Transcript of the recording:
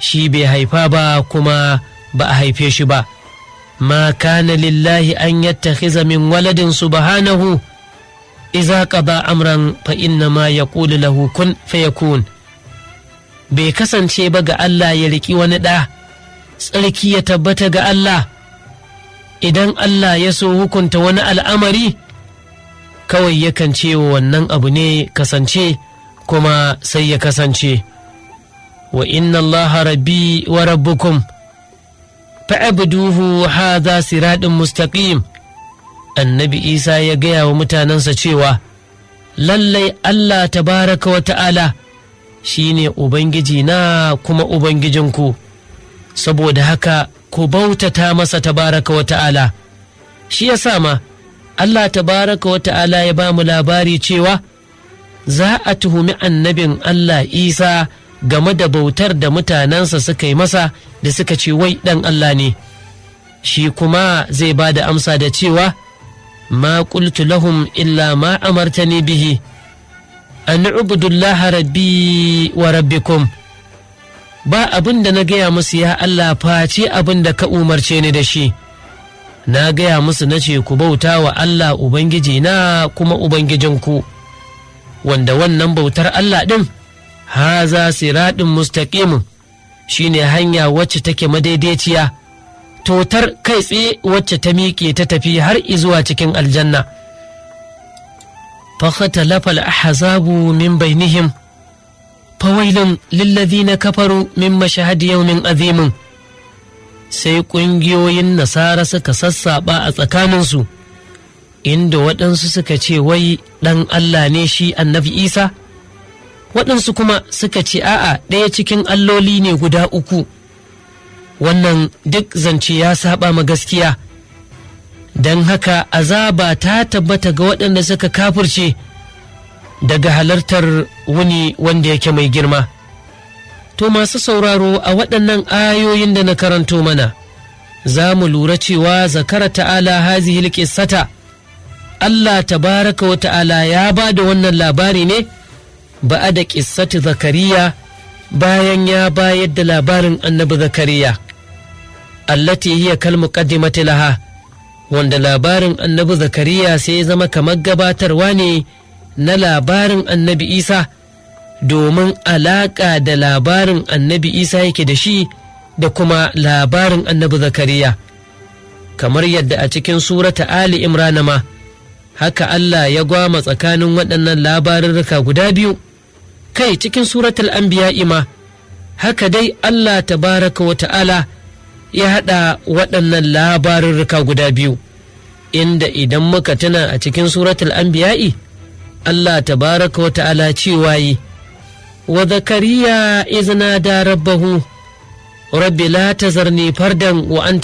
shi bai haifa ba kuma ba a haife shi ba ma kana lillahi an yattakhiza min waladin subhanahu iza qada amran fa inna ma yaqulu lahu kun fayakun bai kasance ba ga Allah ya riki wani ɗa tsarki ya tabbata ga Allah idan Allah ya so hukunta wani al'amari kawai yakan ce wa wannan abu ne kasance kuma sai ya kasance wa inna Allah rabbi wa rabbukum fa'abduhu hadha siradin mustaqim annabi isa ya gaya wa mutanensa cewa lallai Allah tabaraka wa ta'ala shi ne Ubangiji na kuma Ubangijinku saboda haka ku bautata masa tabaraka wa ta'ala shi ya ma Allah tabaraka wa ta'ala ya ba mu labari cewa za a tuhumi annabin Allah Isa game da bautar da mutanensa suka yi masa da suka ce wai ɗan Allah ne shi kuma zai ba da amsa da cewa ma qultu lahum illa ma amartani bihi an ubudullaha rabbi wa rabbikum ba abin da na gaya musu ya Allah face abin da ka umarce ni da shi na gaya musu na ce ku bauta wa Allah Ubangiji na kuma Ubangijinku wanda wannan bautar Allah ɗin haza siraɗin mustaƙimin shine hanya wacce take madaidaiciya totar kai tsaye wacce ta miƙe ta tafi har izuwa cikin aljanna فاختلف الأحزاب من بينهم فويل للذين كفروا من مشهد يوم عظيم sai ƙungiyoyin nasara suka sassaɓa a tsakaninsu inda waɗansu suka ce wai ɗan Allah ne shi annabi Isa waɗansu kuma suka ce a'a ɗaya cikin alloli ne guda uku wannan duk zance ya saba ma gaskiya don haka azaba ta tabbata ga waɗanda suka kafirce daga halartar wuni wanda yake mai girma to masu sauraro a waɗannan ayoyin da na karanto mana za mu lura cewa zakara ta'ala hazihi qissata Allah tabaraka wa ta'ala ya ba da wannan labari ne ba da ƙissati zakariya bayan ya bayar da labarin annabi zakariya allati hiya kal muqaddimati laha wanda labarin annabi zakariya sai ya zama kamar gabatarwa ne na labarin annabi isa domin alaƙa da labarin annabi isa yake da shi da kuma labarin annabi zakariya kamar yadda a cikin surata ali imrana ma haka allah ya gwama tsakanin waɗannan labarurruka guda biyu kai cikin suratul anbiya ma haka dai allah tabaraka wa ta'ala ya haɗa waɗannan labarurruka guda biyu inda idan muka tuna a cikin suratul anbiya'i Allah tabaraka wa ta'ala cewa yi wa zakariya izna da rabbahu rabbi la tazarni fardan wa anta